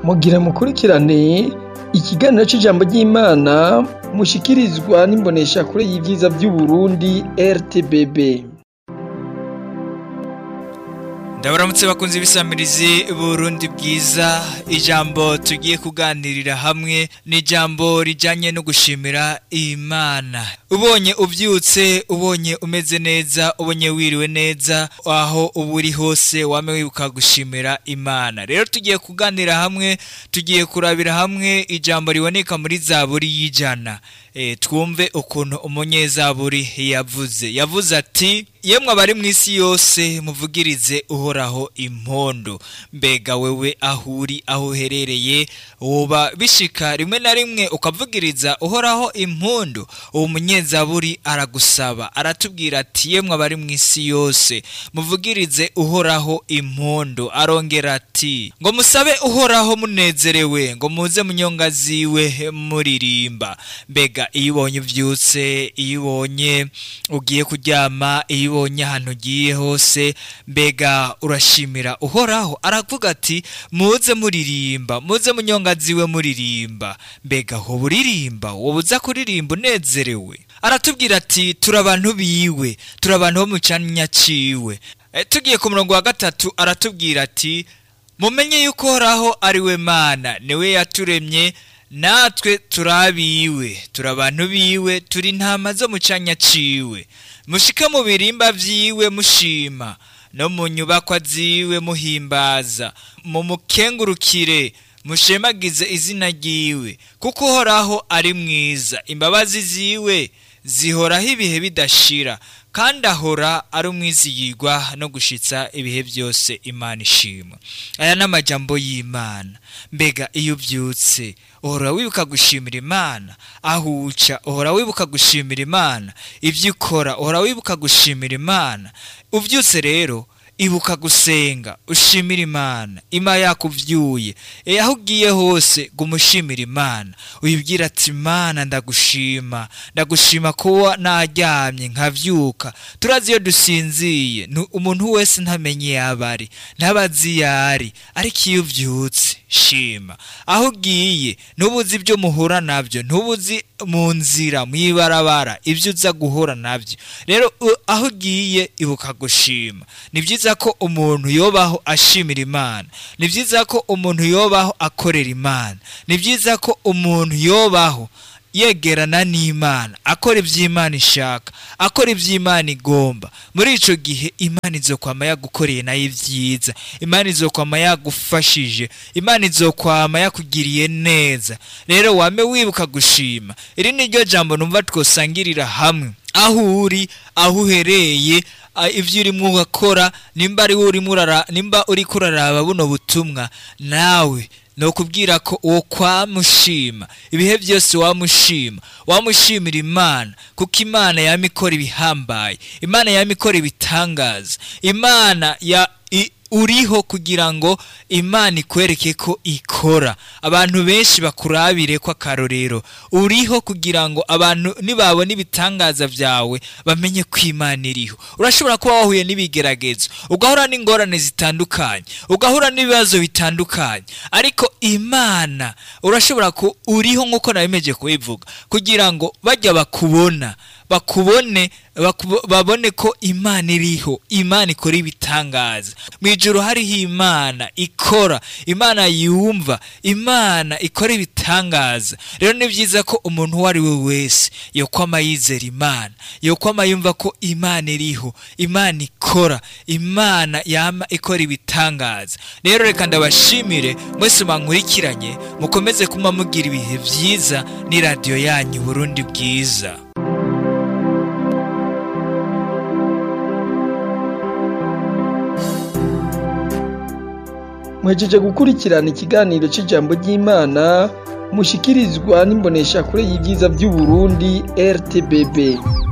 mugira mukurikirane ikiganiro c'ijambo ry'Imana mushikirizwa n'imboneshakure y'ivyiza vy'Uburundi RTBB. ndabaramutse bakunze ibisamirizi burundi bwiza ijambo tugiye kuganirira hamwe ni ijambo rijanye no gushimira imana ubonye uvyutse ubonye umeze neza ubonye wiriwe neza aho uba uri hose wame wibuka gushimira imana rero tugiye kuganira hamwe tugiye kurabira hamwe ijambo riboneka muri zaburi y'ijana e, twumve ukuntu umunyezaburi yavuze yavuze ati yemwe abari mu isi yose muvugirize uhoraho impondo mbega wewe aho uri aho uherereye woba bishika rimwe na rimwe ukavugiriza uhoraho impondo uwo munyezaburi aragusaba aratubwira ati yemwe abari mu isi yose muvugirize uhoraho impondo arongera ati ngo musabe uhoraho munezerewe ngo muze munyonga ziwe muririmba mbega iyo ubonye uvyutse iyo ubonye ugiye kuryama iyo ubonye ahantu ugiye hose mbega urashimira uhoraho aravuga ati muze muririmba muze munyonga ziwe muririmba mbega hoba uririmba woba uza kuririmba unezerewe aratubwira ati turi abantu biwe turi abantu bo mu canya ciwe e, tugiye ku murongo wa gatatu aratubwira ati mumenye yuko uhoraho ari we mana niwe yaturemye natwe turabiwe turi abantu biwe turi intama zo mu canya ciwe mushike mu birimba vyiwe mushima no mu nyubakwa ziwe muhimbaza mu mukengurukire mushemagize izina ryiwe kuko uhoraho ari mwiza imbabazi ziwe zihoraho ibihe bidashira kandi ahora ari umwizigirwa no gushitsa ibihe byose imana ishimwa aya ni amajambo y'imana mbega iyo ubyutse uhora wibuka gushimira imana aho uca uhora wibuka gushimira imana ibyo ukora uhora wibuka gushimira imana ubyutse rero ibuka gusenga ushimira imana ima yakuvyuye e aho ugiye hose gumushimira imana uyibwira ati imana ndagushima ndagushima kuba naryamye nkavyuka turazi iyo dusinziye umuntu wese ntamenye yabari ntabazi yari ariko iyo uvyutse shima aho ugiye ntubuzi ibyo muhura nabyo ntubuzi mu nzira mw'ibarabara ibyo uza guhura nabyo rero aho ugiye ibuka gushima ni byiza ko umuntu yobaho ashimira imana ni byiza ko umuntu yobaho akorera imana ni byiza ko umuntu yobaho yegerana n'imana akora iby'imana ishaka akora iby'imana igomba muri icyo gihe imana izokwama yagukoreye nayo ibyiza imana izokwama yagufashije imana izokwama yakugiriye neza rero wame wibuka gushima iri ni ryo jambo numva twosangirira hamwe aho uri aho uhereye ibyo urimo urakora nimba ari nimba uri kuraraba buno butumwa nawe ni ukubwira ko uwo kwamushima ibihe byose wamushima wamushimira imana kuko imana yama ikora ibihambaye imana yama ikora ibitangaza imana ya uriho kugira ngo imana ikwereke ko ikora abantu benshi bakurabire ko akarorero uriho kugira ngo abantu nibabona ibitangaza byawe bamenye ko imana iriho urashobora kuba wahuye n'ibigeragezo ugahura n'ingorane zitandukanye ugahura n'ibibazo bitandukanye ariko imana urashobora ko uriho nk'uko nabimeje kubivuga kugira ngo bajya bakubona bakubone babone ko imana iriho imana ikora ibitangaza mu ijoro hariho imana ikora imana yumva imana ikora ibitangaza rero ni byiza ko umuntu uwo ari we wese yokwama yizera imana yokwama yumva ko imana iriho imana ikora imana yama ikora ibitangaza rero reka ndabashimire mwese mwankurikiranye mukomeze kuma mugira ibihe byiza ni radiyo yanyu burundi bwiza mwejeje gukurikirana ikiganiro c'ijambo ry'Imana mushikirizwa n'imboneshakure y'ivyiza vy'Uburundi RTBB